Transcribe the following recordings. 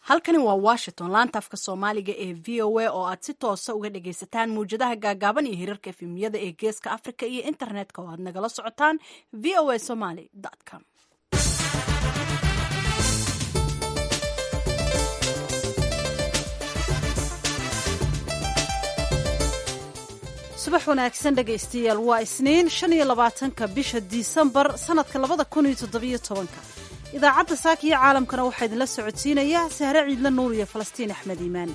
halkani waa washington laanta afka soomaaliga ee v o a oo aad si toosa uga dhagaysataan mawjadaha gaagaaban iyo hirarka efemiyada ee geeska africa iyo internetka oo aad nagala socotaan v o a somaly com subax wanaagsan dhegaystayaal waa isniin shan iyo labaatanka bisha disembar sanadka labada kun iyo toddobiyo tobanka idaacadda saaka iyo caalamkana waxaa idinla socodsiinaya sahre ciidla nuur iyo falastiin axmed iimaan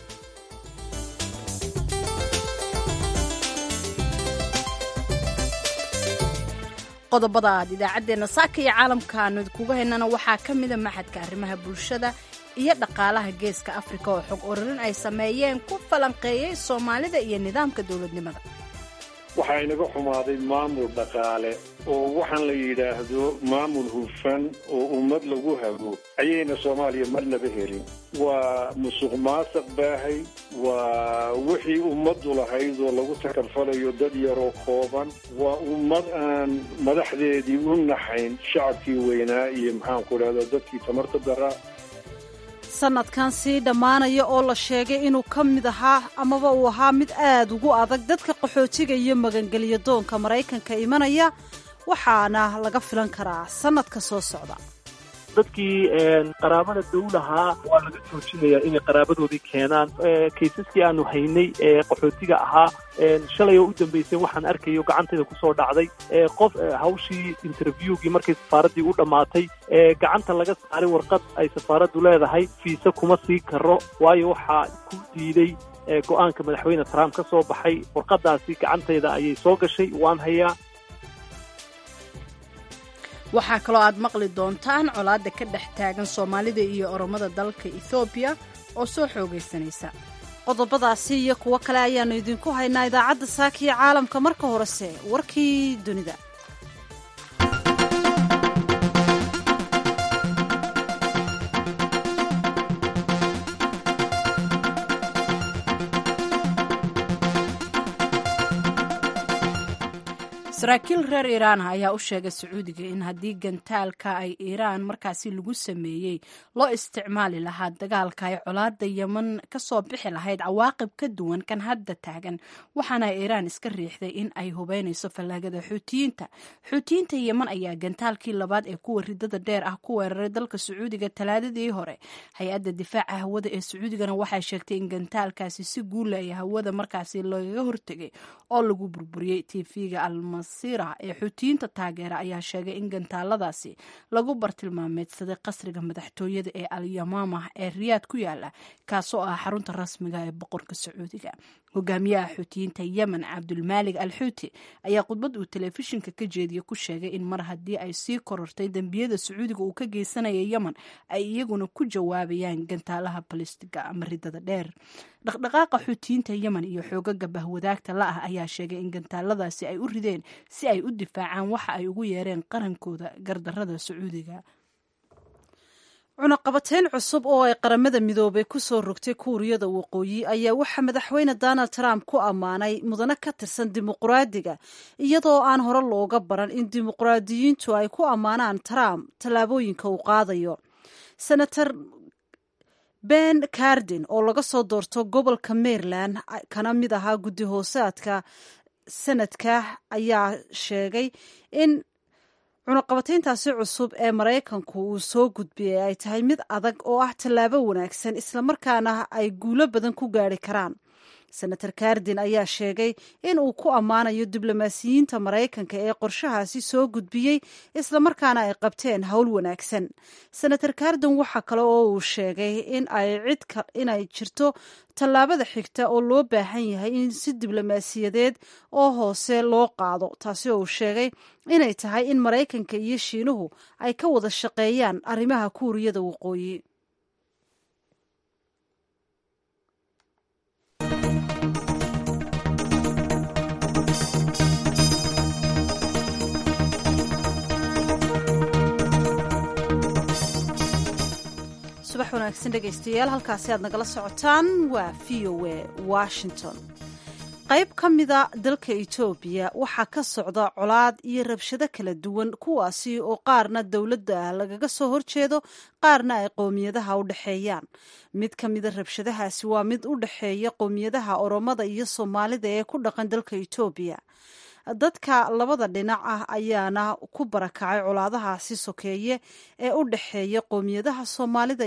qodobada aad idaacaddeenna saaka iyo caalamka aanu idinkuga haynana waxaa ka mida maxadka arrimaha bulshada iyo dhaqaalaha geeska afrika oo xog ururin ay sameeyeen ku falanqeeyey soomaalida iyo nidaamka dowladnimada waxaa inaga xumaaday maamul dhaqaale oo waxaan la yidhaahdo maamul hufan oo ummad lagu hago ayayna soomaaliya marnaba helin waa musuq maasuq baahay waa wixii ummaddu lahayd oo lagu takarfalayo dad yaroo kooban waa ummad aan madaxdeedii u naxayn shacabkii weynaa iyo maxaanku idhahda dadkii tamarta daraa sanadkan sii dhammaanaya oo la sheegay inuu ka mid ahaa amaba uu ahaa mid aad ugu adag dadka qaxootiga iyo magangelyo doonka maraykanka imanaya waxaana laga filan karaa sannadka soo socda dadkii qaraabada dowlahaa waa laga joojinayaa inay qaraabadoodii keenaan kaysaskii aanu haynay ee qaxootiga ahaa shalay oo u dambaysay waxaan arkayo gacantayda kusoo dhacday qof hawshii interviewgii markay safaaraddii u dhammaatay gacanta laga saaray warqad ay safaaraddu leedahay fiise kuma sii karo waayo waxaa ku diiday go'aanka madaxweyne trump ka soo baxay warqaddaasi gacantayda ayay soo gashay waan hayaa waxaa kaloo aad maqli doontaan colaadda ka dhex taagan soomaalida iyo oromada dalka ethoobiya oo soo xoogaysanaysa qodobadaasi iyo kuwo kale ayaannu idinku haynaa idaacadda saaka iyo caalamka marka horese warkii dunida saraakiil reer iiraan ayaa u sheegay sacuudiga in haddii gantaalka ay iiraan markaasi lagu sameeyey loo isticmaali lahaa dagaalka ay colaada yeman kasoo bixi lahayd cawaaqib ka duwan kan hadda taagan waxaana iiraan iska riixday in ay hubeynayso fallaagada xuutiyiinta xuutiyiinta yeman ayaa gantaalkii labaad ee kuwa ridada dheer ah ku weeraray dalka sacuudiga talaadadii hore hay-adda difaaca hawada ee sacuudigana waxay sheegtay in gantaalkaasi si guula ay hawada markaasi lagaga hortegay oo lagu burburiyey tv-ga almas ee xuutiyiinta taageera ayaa sheegay in gantaaladaasi lagu bartilmaameedsaday qasriga madaxtooyada ee alyamaamah ee riyaad ku yaala kaasoo ah xarunta rasmiga ee boqorka sacuudiga hogaamiyaha xuutiyiinta yemen cabdulmaalig al xuuti ayaa khudbad uu telefishinka ka jeediya ku sheegay in mar haddii ay sii korortay dembiyada sacuudiga uu ka geysanaya yemen ay iyaguna ku jawaabayaan gantaalaha balistiga ama ridada dheer dhaqdhaqaaqa xuutiyiinta yemen iyo xoogaga bahwadaagta la ah ayaa sheegay in gantaaladaasi ay u rideen si ay u difaacaan waxa ay ugu yeereen qarankooda gardarada sacuudiga cunaqabateyn cusub oo ay qaramada midoobay ku soo rogtay kuuriyada waqooyi ayaa waxaa madaxweyne donald trump ku ammaanay mudane ka tirsan dimuqraadiga iyadoo aan hore looga baran in dimuqraadiyiintu ay ku ammaanaan trump tallaabooyinka uu qaadayo senator ben cardin oo laga soo doorto gobolka maryland kana mid ahaa guddi hoosaadka sanadka ayaa sheegay in cunaqabateyntaasi cusub ee maraykanku uu soo gudbiyey ay tahay mid adag oo ah tallaabo wanaagsan islamarkaana ay guulo badan ku gaari karaan senator cardin ayaa sheegay in uu ku ammaanayo diblomaasiyiinta maraykanka ee qorshahaasi soo gudbiyey islamarkaana ay qabteen howl wanaagsan senator cardin waxaa kale oo uu sheegay in ay cid inay jirto tallaabada xigta oo loo baahan yahay in si diblomaasiyadeed oo hoose loo qaado taasi oo uu sheegay inay tahay in maraykanka iyo shiinuhu ay ka wada shaqeeyaan arrimaha kuuriyada waqooyi subax wanaagsan dhegaystayaal halkaasi aad nagala socotaan waa v o a washington qayb ka mida dalka etoobiya waxaa ka socda colaad iyo rabshado kala duwan kuwaasi oo qaarna dowladda lagaga soo horjeedo qaarna ay qowmiyadaha u dhexeeyaan mid ka mida rabshadahaasi waa mid u dhexeeya qowmiyadaha oromada iyo soomaalida ee ku dhaqan dalka etoobiya dadka labada dhinac ah ayaana ku barakacay colaadahaasi sokeeye ee u dhexeeya qowmiyadaha soomaalida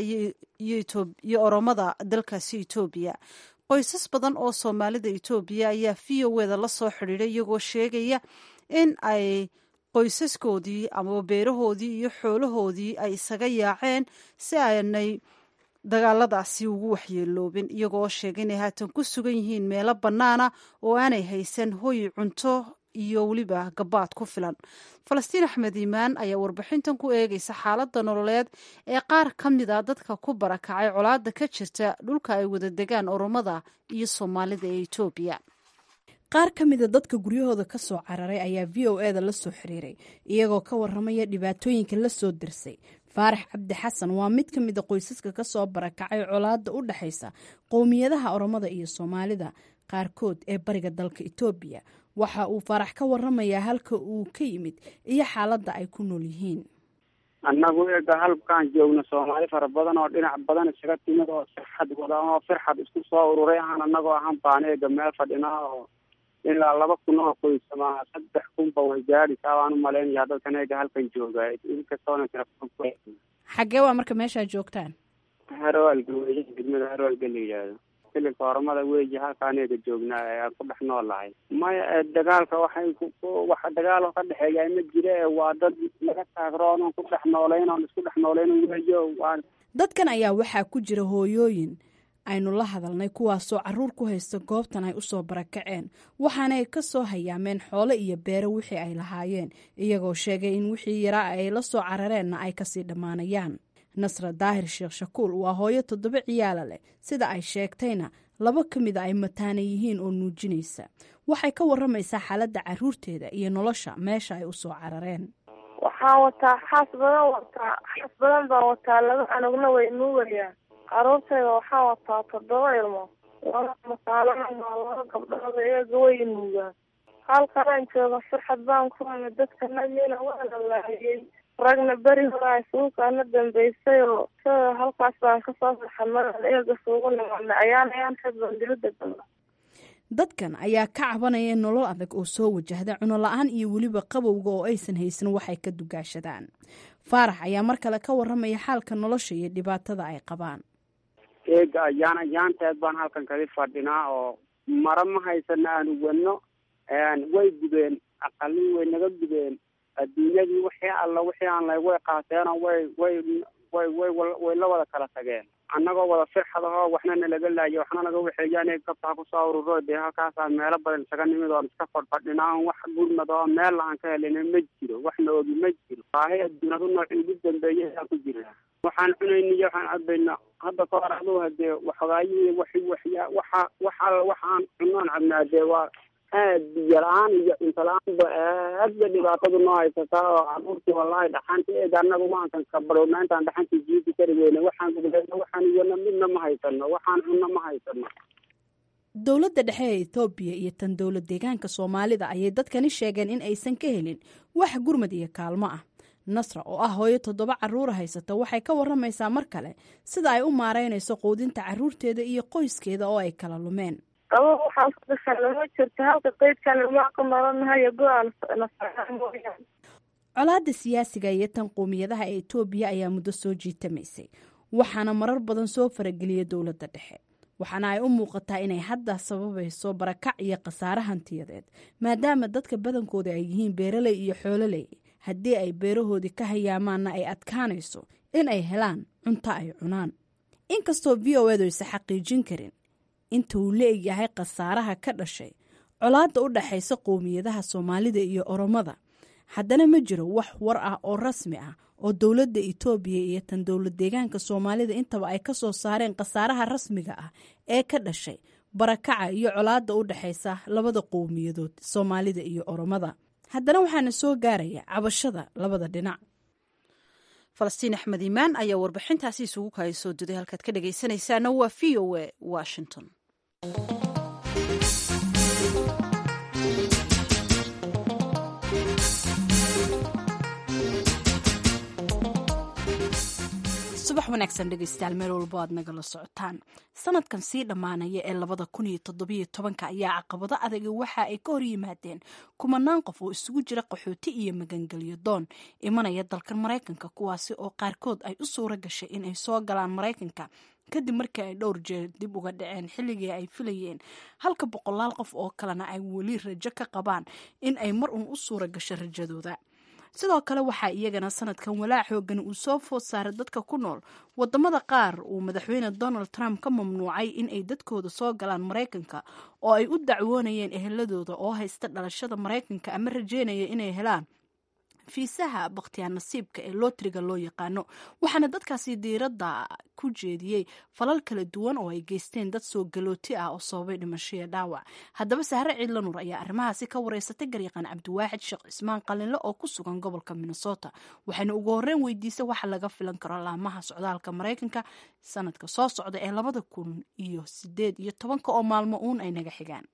iyo oromada dalkaasi etoobiya qoysas badan oo soomaalida etoobiya ayaa v o eda la soo xidhiiday iyagoo sheegaya in ay qoysaskoodii amaba beerahoodii iyo xoolahoodii ay isaga yaaceen si aanay dagaaladaasi ugu waxyeeloobin iyagoo sheegay inay haatan ku sugan yihiin meelo bannaana oo aanay haysan hoy cunto iyo weliba gabaad ku filan falastiin axmed iimaan ayaa warbixintan ku eegaysa xaaladda nololeed ee qaar ka mid a dadka ku barakacay colaadda ka jirta dhulka ay wada degaan oromada iyo soomaalida ee etoobiya qaar ka mida dadka guryahooda ka soo cararay ayaa v o eda la soo xiriiray iyagoo ka waramaya dhibaatooyinka la soo dirsay faarax cabdi xasan waa mid ka mida qoysaska ka soo barakacay colaadda u dhexaysa qowmiyadaha oromada iyo soomaalida qaarkood ee bariga dalka etoobiya waxa uu faarax ka waramayaa halka uu ka yimid iyo xaaladda ay ku nool yihiin annagu eega halkaan joogno soomaali fara badan oo dhinac badan isaga timid oo sirxad wada oo firxad isku soo ururay ahaan annagoo ahaan baan eega meel fadhinaa oo ilaa laba kun oo qoysama saddex kunba way gaadhisaa waan u malaynaya dadkan eega halkan jooga inkastoona xaggee waa marka meeshaa joogtaan harwaalga wey degmada harwaalga la yidhaahdo xilibka oromada weeyi halkaan eega joognaa ee aan ku dhex noolahay maya dagaalka waxay wax dagaal ka dhexeeya ma jira ee waa dad laga taagroon oon ku dhex noolayn oon isku dhex noolayn weeyo waa dadkan ayaa waxaa ku jira hooyooyin aynu la hadalnay kuwaasoo caruur ku haysta goobtan ay usoo barakaceen waxaanay ka soo hayaameen xoolo iyo beero wixii ay lahaayeen iyagoo sheegay in wixii yaraa ay la soo carareenna ay kasii dhammaanayaan nasra daahir sheekh shakuul waa hooyo toddoba ciyaala leh sida ay sheegtayna laba ka mida ay mataana yihiin oo nuujinaysa waxay ka waramaysaa xaaladda caruurteeda iyo nolosha meesha ay usoo carareen waxaan wataa xaas badan wataa xaas badan baan wataa laba anugna way nuugayaan caruurtayda waxaan wataa toddoba ilmo laba masaalana maa laba gabdhood iyaga way nuugaan halkanaan jooga farxad baan ku haya dadka nagina waa la laayay ragna beri hore isuukaana dambeysay oo sida halkaas baan kasoo farxadnaa eega suugu nimadna ayaan ayaan xad baan dilada gala dadkan ayaa ka cabanaya nolol adag oo soo wajahda cuno la-aan iyo weliba qabowga oo aysan haysan waxay ka dugaashadaan faarax ayaa mar kale ka waramaya xaalka nolosha iyo dhibaatada ay qabaan eega ayaan ayaanteed baan halkan kaga fadhinaa oo mara ma haysana aanu wadno way gubeen aqalin way naga gubeen adduunyadii wixii alla wixii aan lay way qaateenoo way way way way way la wada kala tageen annagoo wada firxadahoo waxna nalaga laayo waxna naga waxeeyaan gabtaa kusoo ururo dee halkaasaa meelo badan isaga nimid oon iska fadhfadhinaa on wax gurmad oo meel aan ka helina ma jiro waxna ogi ma jiro baahi adduunadu noocii ugu dambeeyay ayaa ku jira waxaan cunayna iyo waxaan cabayna hadda ka hor aduu hadee waxogaayihii wax waxya waxa waxa waxaan cunoon cabnaa dee waa aad biyo la-aan iyo cunto la-aanba aadba dhibaatadu noo haysataa oo caruurtii wallahi dhaxanta eega annaga maankan kabadhowna intaan dhaxantii jiidi kari weyne waxaan gubdayna waxaan iyana midna ma haysano waxaan cunno ma haysano dowladda dhexe ee ethoobiya iyo tan dowlad deegaanka soomaalida ayay dadkani sheegeen in aysan ka helin wax gurmad iyo kaalmo ah nasra oo ah hooyo toddoba caruura haysata waxay ka waramaysaa mar kale sida ay u maareynayso quudinta caruurteeda iyo qoyskeeda oo ay kala lumeen qaba waxaan ku dhasana ma jirto halka qeydkan ilmaa ku nolonahayo go-aan nasaa mooyaan colaadda siyaasiga iyo tan qowmiyadaha ee etoobiya ayaa muddo soo jiitamaysay waxaana marar badan soo farageliya dowladda dhexe waxaana ay u muuqataa inay hadda sababayso barakac iyo khasaare hantiyadeed maadaama dadka badankooda ay yihiin beeraley iyo xoololey haddii ay beerahoodii ka hayaamaanna ay adkaanayso in ay helaan cunto ay cunaan inkastoo v o edu aysa xaqiijin karin inta uu la egyahay khasaaraha ka dhashay colaadda u dhexaysa qowmiyadaha soomaalida iyo oromada haddana ma jiro wax war ah oo rasmi ah oo dowladda itoobiya iyo tan dowlad deegaanka soomaalida intaba ay ka soo saareen khasaaraha rasmiga ah ee ka dhashay barakaca iyo colaadda u dhexaysa labada qowmiyadood soomaalida iyo oromada haddana waxaana soo gaaraya cabashada labada dhinac falastiin axmed iimaan ayaa warbixintaasi isugu kaaya soo duday halkaad ka dhegaysanaysaana waa v o a washington subax wanaagsan dhegeystayaal meel walbo aad nagala socotaan sanadkan sii dhammaanaya ee labada kun iyo toddobiyo tobanka ayaa caqabado adaga waxa ay ka hor yimaadeen kumanaan qof oo isugu jira qaxooti iyo magangelyo doon imanaya dalkan maraykanka kuwaasi oo qaarkood ay u suura gashay in ay soo galaan maraykanka kadib markii ay dhowr jeer dib uga dhaceen xilligii ay filayeen halka boqolaal qof oo kalena ay weli rajo ka qabaan in ay mar uun u suura gasho rajadooda sidoo kale waxaa iyagana sanadkan walaac xoogan uu soo food saaray dadka ku nool wadamada qaar uu madaxweyne donald trump ka mamnuucay in ay dadkooda soo galaan maraykanka oo ay u dacwoonayeen eheladooda oo haysta dhalashada maraykanka ama rajeynaya inay helaan fiisaha bakhtiyaa nasiibka ee lootriga loo yaqaano waxaana dadkaasi diiradda ku jeediyey falal kala duwan oo ay geysteen dad soo galooti ah oo sababay dhimashoiyo dhaawac haddaba sahre ciidlanuur ayaa arrimahaasi ka wareysatay garyaqaan cabdiwaaxid sheekh cismaan qalinle oo ku sugan gobolka minnesota waxayna ugu horreyn weydiisay waxa laga filan karo laamaha socdaalka maraykanka sanadka soo socda ee labada kun iyo sideed iyo tobanka oo maalmo uun ay naga xigaan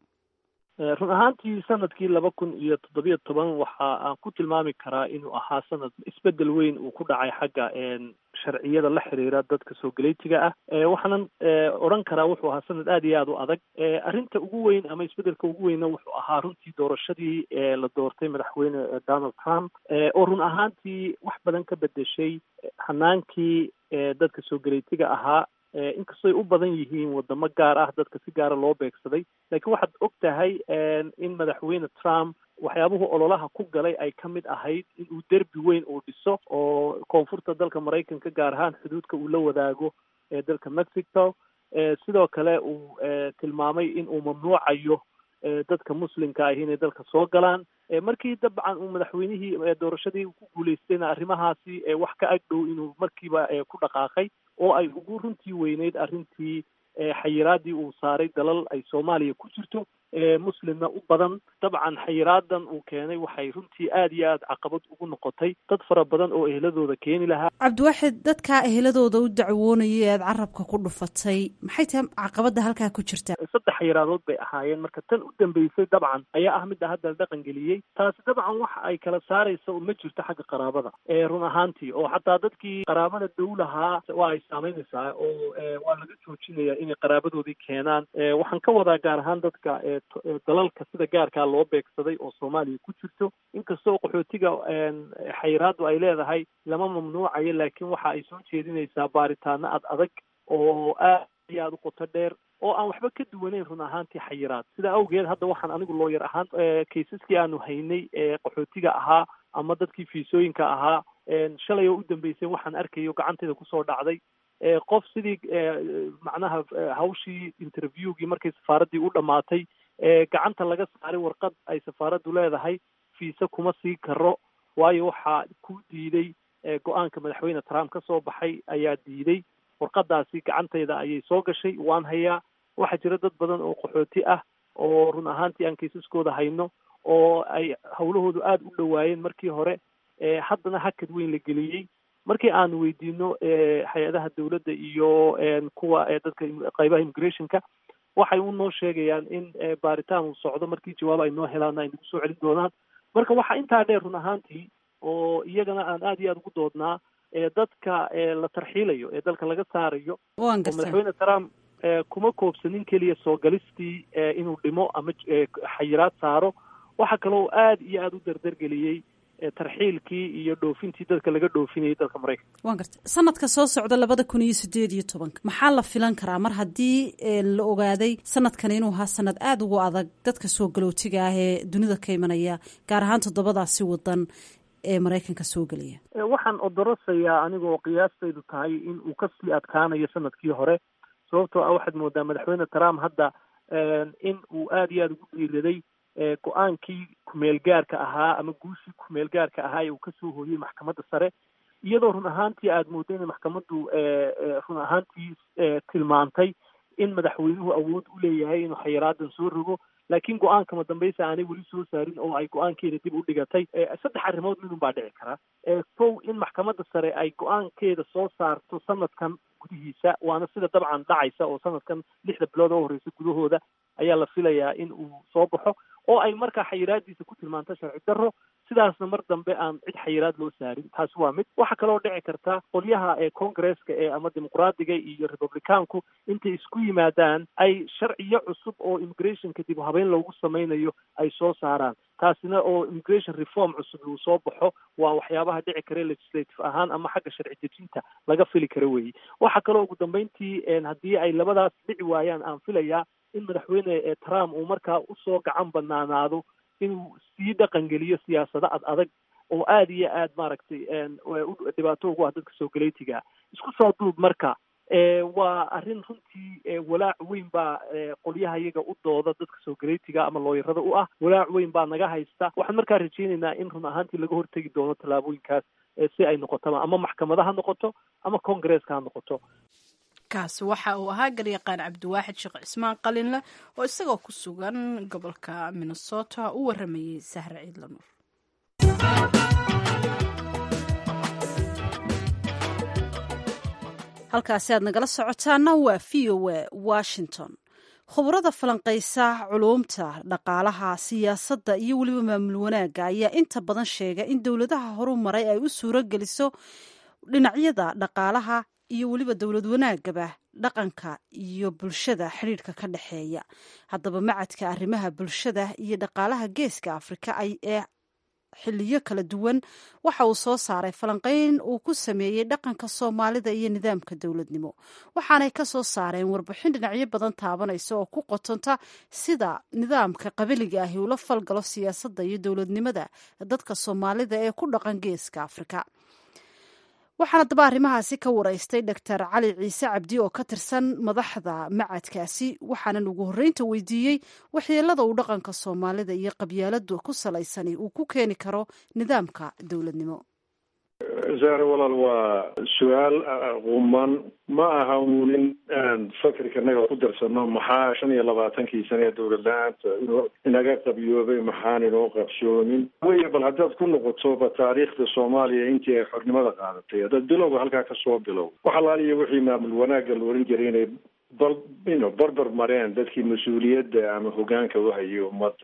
run ahaantii sanadkii laba kun iyo toddobiyo toban waxa aan ku tilmaami karaa inuu ahaa sanad isbedel weyn uu ku dhacay xagga sharciyada la xiriira dadka soo galeytiga ah waxaanan odhan karaa wuxuu ahaa sanad aada iyo aada u adag arrinta ugu weyn ama isbedelka ugu weynna wuxuu ahaa runtii doorashadii la doortay madaxweyne donald trump oo run ahaantii wax badan ka bedeshay hanaankii dadka soo galeytiga ahaa inkastoy u badan yihiin wadamo gaar ah dadka si gaara loo beegsaday laakiin waxaad og tahay in madaxweyne trump waxyaabuhu ololaha ku galay ay ka mid ahayd in uu derbi weyn uu dhiso oo koonfurta dalka maraykanka gaar ahaan xuduudka uu la wadaago ee dalka mexico sidoo kale uu tilmaamay in uu mamnuucayo dadka muslimka ahi inay dalka soo galaan markii dabcan uu madaxweynihii doorashadii ku guulaystayna arrimahaasi wax ka agdhow inuu markiiba ku dhaqaaqay oo ay ugu runtii weyneyd arrintii xayiraadii uu saaray dalal ay soomaaliya ku jirto muslimna u badan dabcan xayiraadan uu keenay waxay runtii aada iyo aada caqabad ugu noqotay dad fara badan oo eheladooda keeni lahaa cabdiwaaxid dadkaa eheladooda u dacwoonayay ead carabka ku dhufatay maxay tahay caqabada halkaa ku jirta saddex xayiraadood bay ahaayeen marka tan u dambeysay dabcan ayaa ah midda hadda la dhaqan geliyey taasi dabcan waxa ay kala saaraysa ma jirto xagga qaraabada run ahaantii oo xataa dadkii qaraabada dowlahaa waa ay saameynaysaa oo waa laga joojinaya inay qaraabadoodii keenaan waxaan ka wadaa gaar ahaan dadka dalalka sida gaarkaa loo beegsaday oo soomaaliya ku jirto inkastoo qaxootiga xayiraadu ay leedahay lama mamnuucayo laakiin waxa ay soo jeedinaysaa baaritaano ad adag oo aad iyo aada u qoto dheer oo aan waxba ka duwaneyn run ahaantii xayiraad sidaa awgeed hadda waxaan anigu looyar ahaan kaysaskii aanu haynay ee qaxootiga ahaa ama dadkii fiisooyinka ahaa shalay oo u dambeysay waxaan arkayo gacantayda kusoo dhacday qof sidii macnaha hawshii interviewgii markay safaaraddii u dhammaatay gacanta laga saaray warqad ay safaaraddu leedahay fiise kuma sii karo waayo waxaa ku diiday go-aanka madaxweyne trump ka soo baxay ayaa diiday warqadaasi gacantayda ayay soo gashay waan hayaa waxaa jira dad badan oo qaxooti ah oo run ahaantii aan kaysaskooda hayno oo ay hawlahoodu aada u dhowaayeen markii hore haddana hakad weyn la geliyey markii aanu weydiino hay-adaha dowladda iyo kuwa dadka qaybaha immigrationka waxay u noo sheegayaan in baaritaan uu socdo markii jawaab ay noo helaan ay nagu soo celin doonaan marka waxaa intaa dheer run ahaantii oo iyagana aan aada iyo aada ugu doodnaa dadka la tarxiilayo ee dalka laga saarayo oo madaxweyne trump kuma koobsanin keliya soo galistii inuu dhimo ama xayiraad saaro waxaa kaloo aada iyo aada u dardargeliyey tarxiilkii iyo dhoofintii dadka laga dhoofinayay dalka maraykanka waan garta sanadka soo socda labada kun iyo sideed iyo tobanka maxaa la filan karaa mar haddii la ogaaday sanadkan inuu ahaa sanad aada ugu adag dadka soo galootiga ah ee dunida ka imanaya gaar ahaan toddobadaasi wadan ee maraykanka soo gelaya waxaan odorosayaa anigoo qiyaastaydu tahay in uu kasii adkaanayo sanadkii hore sababtoo ah waxaad moodaa madaxweyne trump hadda in uu aada iyo aada ugu dhiiraday go-aankii kumeel gaarka ahaa ama guushii kumeel gaarka ahaa ee uu kasoo hooyey maxkamadda sare iyadoo run ahaantii aada mooda inay maxkamaddu run ahaantii tilmaantay in madaxweynuhu awood u leeyahay inuu xayiraadan soo rogo laakiin go-aankama dambaysa aanay weli soo saarin oo ay go-aankeeda dib u dhigatay saddex arrimood midun baa dhici kara kow in maxkamadda sare ay go-aankeeda soo saarto sanadkan gudihiisa waana sida dabcan dhacaysa oo sanadkan lixda bilood oo horeysa gudahooda ayaa la filayaa in uu soo baxo oo ay markaa xayiraadiisa ku tilmaanto sharci darro sidaasna mar dambe aan cid xayiraad loo saarin taasi waa mid waxaa kaloo dhici karta qolyaha ee congresska ee ama dimuqraadiga iyo republicaanku intay isku yimaadaan ay sharciyo cusub oo immigrationka dib u habeyn loogu sameynayo ay soo saaraan taasina oo immigration reform cusub uu soo baxo waa waxyaabaha dhici kara legislative ahaan ama xagga sharci dejinta laga fili kara weeye waxaa kaloo ugu dambeyntii haddii ay labadaas dhici waayaan aan filayaa in madaxweyne trump uu markaa usoo gacan banaanaado inuu sii dhaqangeliyo siyaasado ad adag oo aada iyo aad maaragtay dhibaato ugu ah dadka soo galeytiga isku soo duub marka waa arrin runtii walaac weyn baa qolyaha iyaga u dooda dadka soo galeytiga ama looyarada u ah walaac weyn baa naga haysta waxaan markaa rajeynaynaa in run ahaantii laga hortegi doono tallaabooyinkaas si ay noqotaba ama maxkamada ha noqoto ama congresska ha noqoto kaasi waxa uu ahaa garyaqaan cabdiwaaxid sheekh cismaan qalinle oo isagoo ku sugan gobolka minnesota u waramayey sahre ciidla nuur halkaasi aad nagala socotaana waa v o a washington khubarada falanqaysa culuumta dhaqaalaha siyaasadda iyo weliba maamul wanaagga ayaa inta badan sheega in dowladaha horu maray ay u suuro geliso dhinacyada dhaqaalaha iyo weliba dowlad wanaagaba dhaqanka iyo bulshada xidhiidhka ka dhexeeya haddaba macadka arrimaha bulshada iyo dhaqaalaha geeska afrika ee xiliyo kala duwan waxa uu soo saaray falanqeyn uu ku sameeyey dhaqanka soomaalida iyo nidaamka dowladnimo waxaanay ka soo saareen warbixin dhinacyo badan taabanaysa oo ku qotonta sida nidaamka qabiliga ahi ula falgalo siyaasadda iyo dowladnimada dadka soomaalida ee ku dhaqan geeska afrika waxaana daba arrimahaasi ka waraystay doctor cali ciise cabdi oo ka tirsan madaxda macadkaasi waxaanan ugu horreynta weydiiyey waxyeelada uu dhaqanka soomaalida iyo qabyaaladu ku salaysani uu ku keeni karo nidaamka dowladnimo zaare walaal waa su-aal quman ma aha unin aan fakirkanaga ku darsano maxaa shan iyo labaatankii sane ee dowlad la-aanta inaga qabyoobay maxaan inoo qabsoomin wey bal haddaad ku noqotoba taariikhda soomaaliya intii ay xornimada qaadatay haddaad bilowga halkaa kasoo bilow wax alaaliya wixii maamul wanaagga la oran jiray inay bal ino barbar mareen dadkii mas-uuliyadda ama hogaanka uhayay ummadda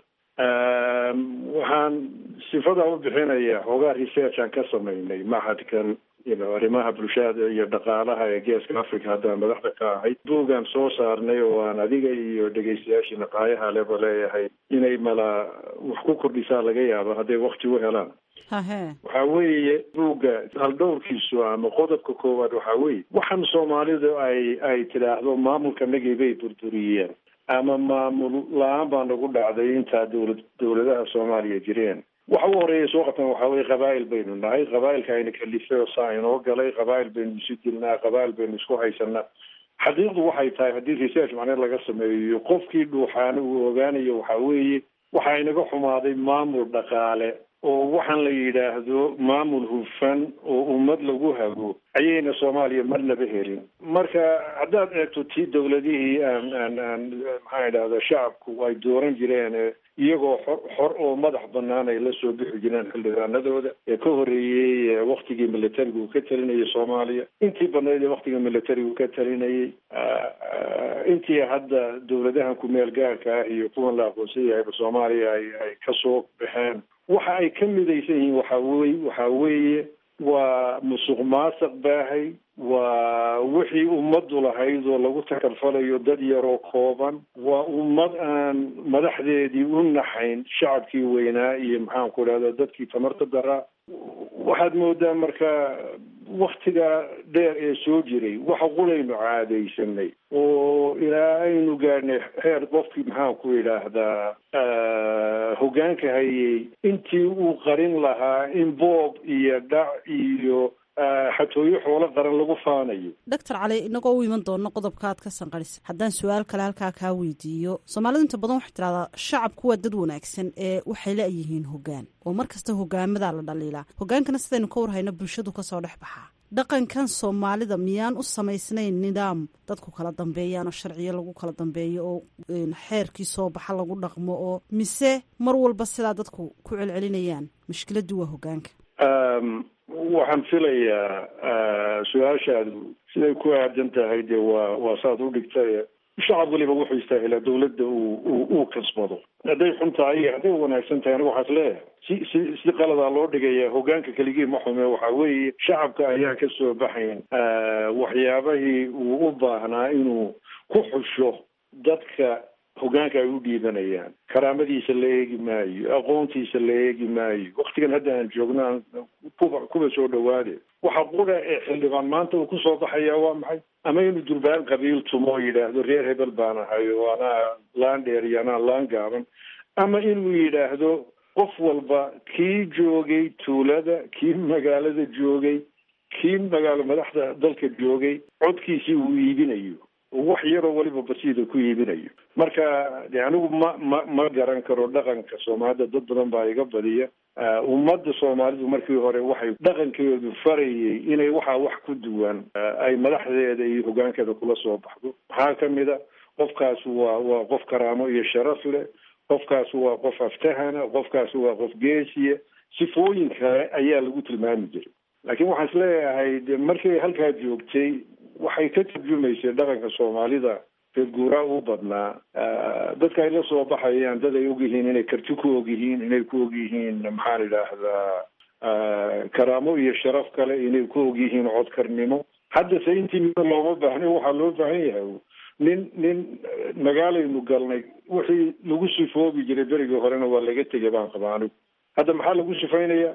waxaan sifada u bixinaya xoogaa research aan ka samaynay maxadkan ino arrimaha bulshada iyo dhaqaalaha ee geeska africa haddaan madaxda ka ahayd buugaan soo saarnay oo aan adiga iyo dhegaystayaashii naqaayaha leba leeyahay inay mala wax ku kordhisaa laga yaabo hadday wakti u helaan waxa weeye buugga haldhowrkiisu ama qodobka koowaad waxaa weeye waxaan soomaalidu ay ay tidhaahdo maamulkanagii bay burburiyeen ama maamul la-aan baa nagu dhacday intaa dowlad dowladaha soomaaliya jireen waxa u horeeya soo qabtan waxaa weye qabaa'il baynu nahay qabaa'ilka ayna kalifay oo saa inoo galay qabaa'il baynu isu dilnaa qabaa'il baynu isku haysanaa xaqiiqdu waxay tahay haddii research macne laga sameeyo qofkii dhuuxaana uu ogaanayo waxaa weeye waxaa inaga xumaaday maamul dhaqaale oo waxaan la yidhaahdo maamul hufan oo ummad lagu hago ayayna soomaaliya marnaba helin marka haddaad eegto tii dowladihii aan aan aan maxaan idhahda shacabku ay dooran jireen iyagoo xor xor oo madax banaan ay la soo bixi jireen xildhibaanadooda ee ka horreeyey waktigii militariga uu ka talinayay soomaaliya intii badnayd ee waktiga militariga uu ka talinayay intii hadda dowladahan ku-meel gaarka ah iyo kuwan la aqoonsan yahayba soomaaliya ay ay kasoo baxeen waxa ay ka midaysan yihiin waxa wey waxa weeye waa musuq maasuq baahay waa wixii ummaddu lahayd oo lagu takalfalayo dad yaroo kooban waa ummad aan madaxdeedii u naxayn shacabkii weynaa iyo maxaan ku idhahda dadkii tamarta daraa waxaad moodaa marka waktiga dheer ee soo jiray waxa qulaynu caadaysanay oo ilaa aynu gaadhnay heer qofkii maxaan ku idhaahdaa hoggaanka hayay intii uu qarin lahaa in boob iyo dhac iyo xatooyo xoolo qaran lagu faanayo doctor cali inagoo u iman doono qodobka aad ka sanqarisa haddaan su-aal kale halkaa kaa weydiiyo soomaalidu inta badan waxay tidhahdaa shacabku waa dad wanaagsan ee waxay la-yihiin hoggaan oo mar kasta hogaamadaa la dhaliilaa hogaankana sidaynu ka warhayno bulshadu kasoo dhex baxaa dhaqankan soomaalida miyaan u samaysnayn nidaam dadku kala dambeeyaan oo sharciyo lagu kala dambeeyo oo xeerkii soo baxa lagu dhaqmo oo mise mar walba sidaa dadku ku celcelinayaan mushkiladdu waa hogaanka waxaan filayaa su-aashaadu siday ku aadan tahay dee waa waa saad u dhigtay shacab weliba wuxuu istaahilaa dawladda uu uu kasbado hadday xun tahay iyo hadday wanaagsan tahay aniga waxaas leeyahay si si si qaladaa loo dhigaya hogaanka keligii ma xume waxa weeye shacabka ayaa ka soo baxayn waxyaabahii uu u baahnaa inuu ku xusho dadka hogaanka ay u dhiibanayaan karaamadiisa la eegi maayo aqoontiisa la eegi maayo waktigan hadda aan joogno aan kuba kuba soo dhawaade waxa qura ee xildhibaan maanta uu kusoo baxaya waa maxay ama inuu durbaan qabiil tumo oo yidhaahdo reer hebel baan ahay oo anaa laan dheer iyo anaa laan gaaban ama inuu yidhaahdo qof walba kii joogay tuulada kii magaalada joogay kii magaalo madaxda dalka joogay codkiisii uu iibinayo wax yaroo weliba basiida ku iibinayo marka de anigu ma ma ma garan karo dhaqanka soomaalida dad badan baa iga badiya ummadda soomaalidu markii hore waxay dhaqankeedu farayay inay waxaa wax ku duwan ay madaxdeeda iyo hogaankeeda kula soo baxdo maxaa kamid a qofkaas waa waa qof karaamo iyo sharaf leh qofkaas waa qof aftahana qofkaas waa qof geesiya sifooyin kale ayaa lagu tilmaami jiray laakiin waxaan isleeyahay de markay halkaa joogtay waxay ka tarjumaysay dhaqanka soomaalida reer guuraa u badnaa dadka ay la soo baxayaan dad ay ogyihiin inay karti ku ogyihiin inay ku ogyihiin maxaan idhaahdaa karaamo iyo sharaf kale inay ku ogyihiin codkarnimo haddase intii mida looma baahna waxaa loo baahan yahay nin nin magaalaynu galnay wixii lagu sifoobi jiray berigii horena waa laga tegay baan qabaa anigu hadda maxaa lagu sifaynayaa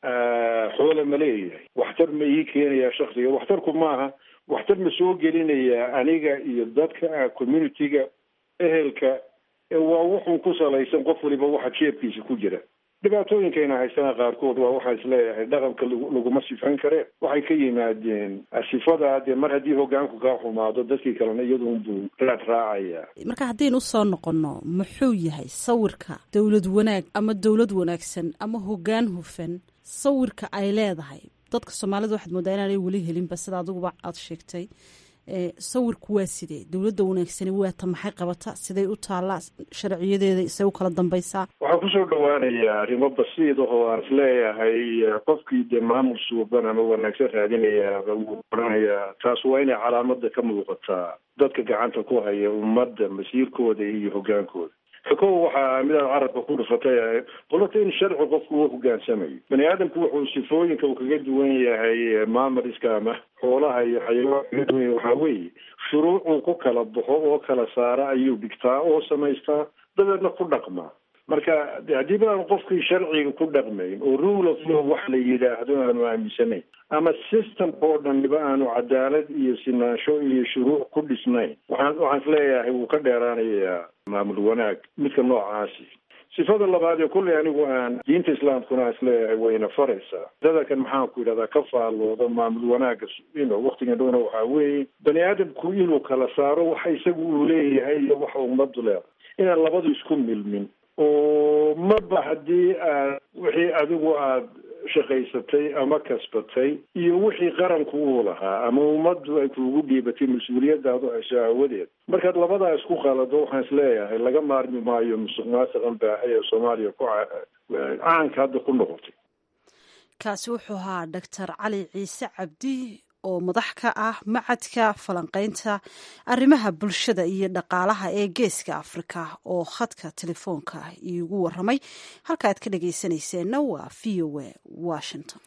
xoole ma leeyahay waxtar ma ii keenayaa shaksiga waxtarku maaha waxtar ma soo gelinayaa aniga iyo dadka community-ga ehelka waa wuxun ku salaysan qof waliba waxa jeebkiisa ku jira dhibaatooyinkayna haysana qaarkood waa waxaa isleeyahay dhaqanka laguma sifayn kareen waxay ka yimaadeen sifada dee mar haddii hogaanku kaa xumaado dadkii kalena iyaduunbuu raad raacaya marka haddaynu usoo noqonno muxuu yahay sawirka dowlad wanaag ama dowlad wanaagsan ama hogaan hufan sawirka ay leedahay dadka soomaalida waxaad moodaa inaanay weli helinba sida adiguba aada sheegtay sawirku waa sidee dowladda wanaagsani waata maxay qabata siday u taallaa sharciyadeeda isay u kala dambaysaa waxaan kusoo dhawaanayaa arrimo basiid ahoo aan isleeyahay qofkii dee maamul suuban ama wanaagsan raadinayaaba wuu oranayaa taas waa inay calaamada ka muuqataa dadka gacanta ku haya ummadda masiirkooda iyo hogaankooda kow waxaa midaad carabka ku dhufatay qolata in sharci qofku uu hogaansamayo bani aadamku wuxuu sifooyinka uu kaga duwan yahay maamariska ama xoolaha iyo xayawaan kaga duwan yahay waxaa weeye shuruucuu ku kala baxo oo kala saara ayuu dhigtaa oo samaystaa dabeedna ku dhaqmaa marka haddii baaan qofkii sharciga ku dhaqmayn oo rule of law wax la yidhaahdo aanu aaminsanayn ama system oo dhaniba aanu cadaalad iyo sinaansho iyo shuruuc ku dhisnayn waxaan waxaan isleeyahay wuu ka dheeraanayaa maamul wanaag midka noocaasi sifada labaad ee kulley anigu aan diinta islaamkuna isleeyahay wayna faraysaa dadalkan maxaan ku yidhahdaa ka faallooda maamul wanaaga ino waktigan dhowna waxaa weeye bani aadamku inuu kala saaro waxa isagu uu leeyahay iyo waxa ummadu leedahay inaan labadu isku milmin oo maba haddii aad wixii adigu aad shaqaysatay ama kasbatay iyo wixii qaranku uu lahaa ama ummaddu ay kuugu dhiibatay mas-uuliyadaadu hayso aawadeed markaad labadaa isku qalado waxaan isleeyahay laga maarmi maayo musuq maasiqan baahay ee soomaaliya ku caanka hadda ku noqotay kaasi wuxuu ahaa doctor cali ciise cabdi oo madax ka ah macadka falanqaynta arrimaha bulshada iyo dhaqaalaha ee geeska afrika oo khadka telefoonka iigu waramay halka aad ka dhagaysanayseena waa v o a washington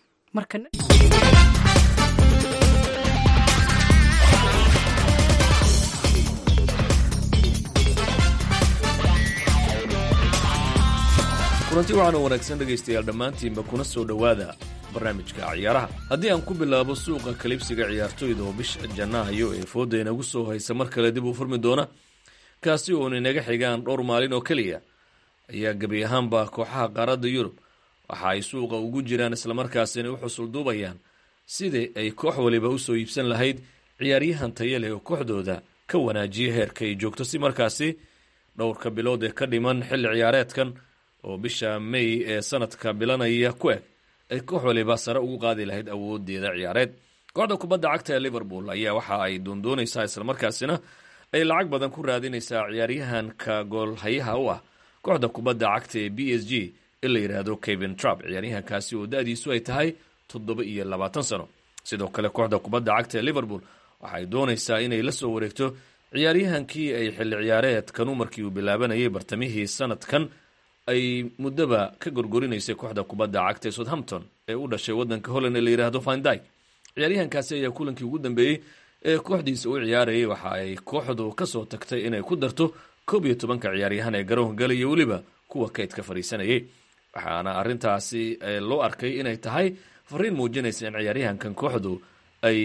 kulanti waxaana wanaagsan dhegaystayaal dhammaantiinba kuna soo dhowaada barnaamijka ciyaaraha haddii aan ku bilaabo suuqa kalibsiga ciyaartoyda oo bisha janaayo ee fooda inagu soo haysa mar kale dib u furmi doona kaasi oon inaga xigaan dhowr maalin oo keliya ayaa gebi ahaanba kooxaha qaaradda yurub waxa ay suuqa ugu jiraan islamarkaasina u xusulduubayaan sidii ay koox waliba usoo iibsan lahayd ciyaaryahan taya leh oo kooxdooda ka wanaajiya heerka ay joogto si markaasi dhowrka bilood ee ka dhiman xilli ciyaareedkan oo bisha may ee sanadka bilanaya ku eg ay koox waliba sare ugu qaadi lahayd awoodeeda ciyaareed kooxda kubadda cagta ee liverpool ayaa waxa ay doondoonaysaa islamarkaasina ay lacag badan ku raadinaysaa ciyaaryahanka goolhayaha u ah kooxda kubadda cagta ee b s g in la yidhaahdo kevin trump ciyaaryahankaasi oo da-diisu ay tahay toddoba iyo labaatan sano sidoo kale kooxda kubadda cagta ee liverpool waxay doonaysaa inay la soo wareegto ciyaaryahankii ay xilli ciyaareedkanu markii uu bilaabanayay bartamihii sanadkan ay muddoba ka gorgorinaysay kooxda kubadda cagta ee southampton ee u dhashay waddanka holland ee la yidhaahdo findyk ciyaaryahankaasi ayaa kulankii ugu dambeeyey ee kooxdiisa u ciyaarayay waxa ay kooxdu kasoo tagtay inay ku darto koob iyo tobanka ciyaaryahan ee garoonka galaya weliba kuwa kaydka fadhiisanayay waxaana arintaasi loo arkay inay tahay fariin muujinaysa in ciyaaryahankan kooxdu ay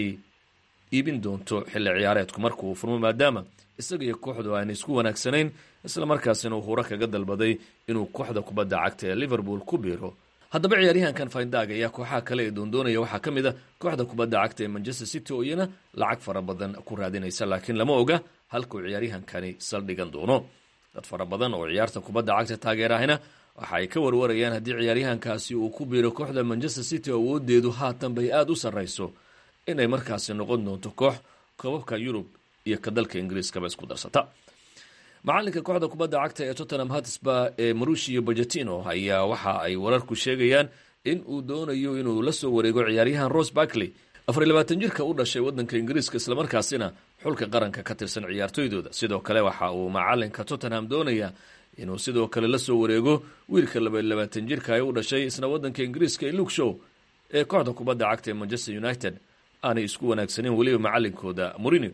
iibin doonto xilli ciyaareedku markuu furmo maadaama isaga iyo kooxdu aan isku wanaagsanayn islamarkaasina uu huro kaga dalbaday inuu kooxda kubadda cagta ee liverpool ku biiro haddaba ciyaaryahankan findag ayaa kooxaha kale ee doondoonaya waxaa ka mid a kooxda kubadda cagta ee manchester city oo iyana lacag fara badan ku raadinaysa laakiin lama oga halkuu ciyaaryahankani saldhigan doono dad fara badan oo ciyaarta kubadda cagta taageerahina waxa ay ka warwarayaan haddii ciyaaryahankaasi uu ku biiro kooxda manchester city awoodeedu haatan bay aada u sarrayso inay markaasi noqon doonto koox koobabka yurub iyo ka dalka ingiriiskaba isku darsata macalinka kooxda kubadda cagta ee tottenham hatsba ee marushio bajetino ayaa waxa ay wararku sheegayaan in uu doonayo inuu la soo wareego ciyaaryahan rose barkley afar iyo labaatan jirka u dhashay waddanka ingiriiska islamarkaasina xulka qaranka ka tirsan ciyaartoydooda sidoo kale waxa uu macalinka tottenham doonaya inuu sidoo kale la soo wareego wiilka laba iyo labaatan jirka ee u dhashay isna waddanka ingiriiska ee luke show ee kooxda kubadda cagta ee manchester united aanay isku wanaagsaneyn weliba macalinkooda morinio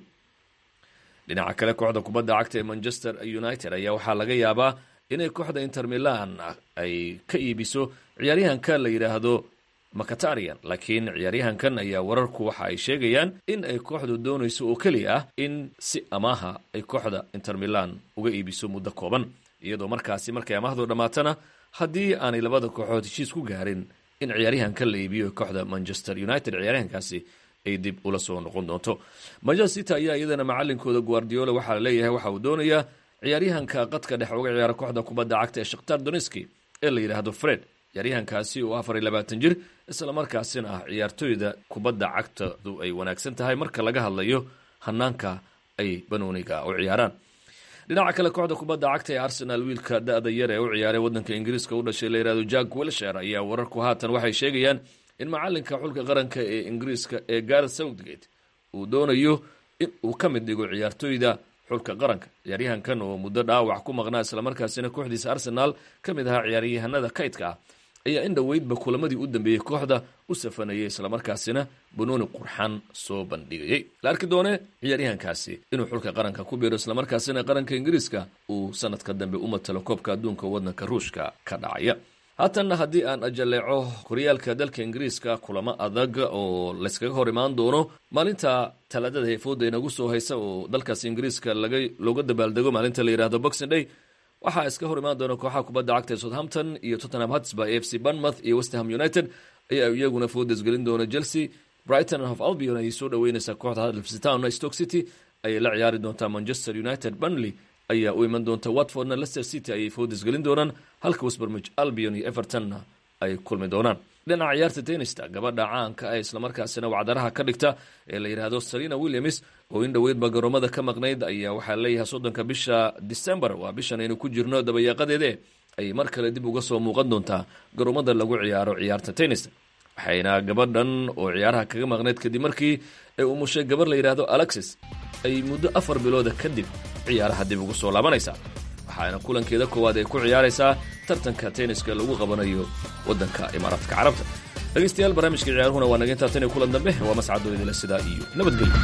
dhinaca kale kooxda kubadda cagta ee manchester united ayaa waxaa laga yaabaa inay kooxda inter milan ay ka iibiso ciyaaryahanka la yidhaahdo macatarian laakiin ciyaaryahankan ayaa wararku waxa ay sheegayaan in ay kooxdu doonayso oo keliya ah in si amaaha ay kooxda inter milan uga iibiso muddo kooban iyadoo markaasi markay amaahdu dhammaatana haddii aanay labada kooxood heshiis ku gaarin in ciyaaryahankan la iibiyo kooxda manchester united ciyaaryahankaasi ay dib ula soo noqon doonto manchester city ayaa iyadana macalinkooda guardiola waxaa laleeyahay waxa uu doonayaa ciyaaryahanka qadka dhex uga ciyaara kooxda kubadda cagta ee shakhtar doneski ee la yidhaahdo fred ciyaaryahankaasi oo afar iyo labaatan jir islamarkaasina ah ciyaartoyda kubadda cagtadu ay wanaagsan tahay marka laga hadlayo hanaanka ay banooniga u ciyaaraan dhinaca kale kooxda kubadda cagta ee arsenal wiilka da-da yar ee u ciyaaray waddanka ingiriiska u dhashay la yihahdo jack wilsher ayaa wararku haatan waxay sheegayaan in macalinka xulka qaranka ee ingiriiska ee gareth southgate uu doonayo in uu ka mid dhigo ciyaartoyda xulka qaranka ciyaaryahankan oo muddo dhaawac ku maqnaa islamarkaasina kooxdiisa arsenaal ka mid ahaa ciyaaryahanada kaydka ah ayaa in dhoweydba kulamadii u dambeeyey kooxda u safanayay islamarkaasina banooni qurxan soo bandhigayay la arki doone ciyaaryahankaasi inuu xulka qaranka ku biiro islamarkaasina qaranka ingiriiska uu sanadka dambe u matalo koobka adduunka waddanka ruushka ka dhacaya haatanna haddii aan ajaleeco horyaalka dalka ingiriiska kulamo adag oo layskaga hor imaan doono maalinta talaadada ee fooda inagu soo haysa oo dalkaas ingiriiska laga looga dabaaldego maalinta la yihahdo boxing day waxaa iska hor imaan doona kooxaha kubadda cagta ee southampton iyo tottenham hotspur a f c bournemouth iyo westham united ayaa iyaguna foodas gelin doona chelsea brighton of albion ayay soo dhaweyneysaa kooxda huddersfield town stoke city ayay la ciyaari doontaa manchester united burnley ayaa u iman doonta watfordna leicester city ayay foodas gelin doonaan halka westbermich albion iyo evertonna ay kulmi doonaan dhinaca ciyaarta tenista gabadha caanka ah islamarkaasina wacdaraha ka dhigta ee la yidhaahdo salina williams oo in dhoweydba garoomada ka maqnayd ayaa waxaa leeyahay soddonka bisha december waa bishan aynu ku jirno dabayaaqadeede ayay mar kale dib uga soo muuqan doontaa garoomada lagu ciyaaro ciyaarta tenista waxayna gabadhan oo ciyaaraha kaga maqnayd kadib markii ay umushay gabar la yidhaahdo alexis ay muddo afar bilooda kadib ciyaaraha dib ugu soo laabanaysaa waxaana kulankeeda koowaad ay ku ciyaaraysaa tartanka tenniska lagu qabanayo waddanka imaaraadka carabta dhegeystayaal barnaamijka ciyaaruhuna waa naga intaa tan iyo kulan dambe waa mascadoo idila sidaa iyo nabadgelyo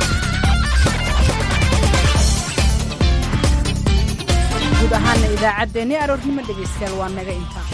guud ahaana idaacaddeenii aroornimo dhegaystayaal waa naga intaa